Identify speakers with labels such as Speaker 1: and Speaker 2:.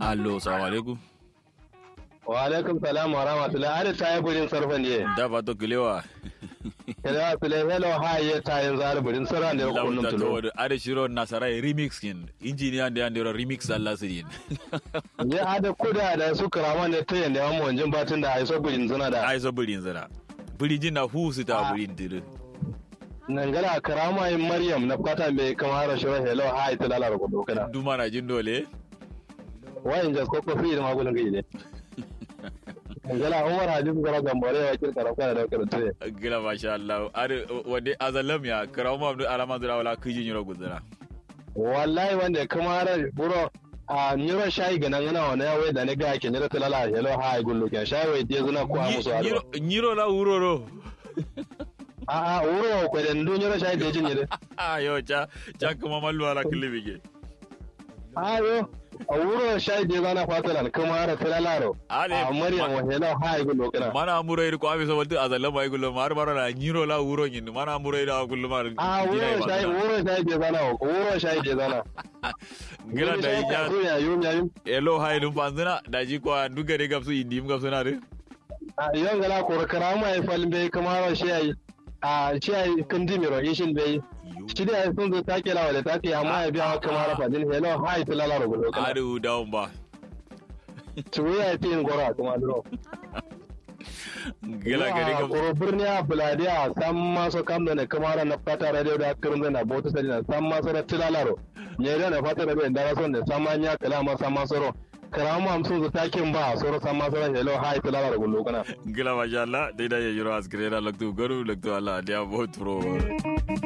Speaker 1: allo salamu alaikum
Speaker 2: wa alaikum salam wa rahmatullahi ada ta yi burin sarfa ne
Speaker 1: da ba to kilewa
Speaker 2: kada su le hello ha ya ta yin zar burin sarfa ne ko kullum
Speaker 1: lauta
Speaker 2: tulo
Speaker 1: to ada shiro nasara remix kin engineer da andero remix Allah sidin
Speaker 2: ne ada kuda da su karama ne ta yanda mu wanjin batun da ai so burin suna da
Speaker 1: ai so burin zara burin na hu su ta
Speaker 2: Ah.
Speaker 1: burin dire
Speaker 2: nan gala karama yin maryam na fata mai kamar shi hello ha ita lalara ko dokana
Speaker 1: duma na jin dole
Speaker 2: wayin jas ko ko fi da magulun gaide gala umar hadis gara gambare ya kirka rafa da karatu
Speaker 1: gila masha Allah are wade azalam ya karamu abdu alama zura wala kijin yoro gudura
Speaker 2: wallahi wanda kamar buro a nyiro shayi ga nan yana wani yawai da ni ga ke nyiro talala hello ha gullu ke shayi wai je zuna ko a musu aro
Speaker 1: nyiro la uroro
Speaker 2: a a wuro ko da ndu nyiro shayi da jin nyire
Speaker 1: ayo cha cha kuma mallu ala kilibige
Speaker 2: a yo a wuro shayi da zana fatalan kamar talalaro
Speaker 1: Ale,
Speaker 2: a maryam
Speaker 1: ma-
Speaker 2: wa hello ha gullu kana
Speaker 1: mana amuro ir ko abi so waltu azalam ay gullo mar mar na nyiro la uro nyin mana amuro ir gullo mar
Speaker 2: a wuro shayi wuro shayi da zana wuro shayi da zana
Speaker 1: gila da
Speaker 2: ya
Speaker 1: ya
Speaker 2: ya yum ya yum
Speaker 1: elo hay dum panzina da ji ko duga de gapsu indim gapsu na re
Speaker 2: a yon gala ko karama ya falbe kamar shayi a shayi kan dimiro ishin bai shi da sun zo take lawa da take amma ya biya kamar fadin hello ha ita lalara gullu kana
Speaker 1: adu down ba
Speaker 2: tuwe ya fi yin gora kuma duro
Speaker 1: gila gari
Speaker 2: Ya,
Speaker 1: gapsu
Speaker 2: koro birni a buladi a san maso kam da ne kamara na fata radio da kirin da na bautu sadi na san maso da tilalaro ne da na fata radio da rason da san manya kala ma san maso ro karamu am sun zo takin ba a soro san maso da hello hi tilalaro gullo kana
Speaker 1: gila masha Allah dai da ya yiro asgrena laktu garu laktu Allah dia bot pro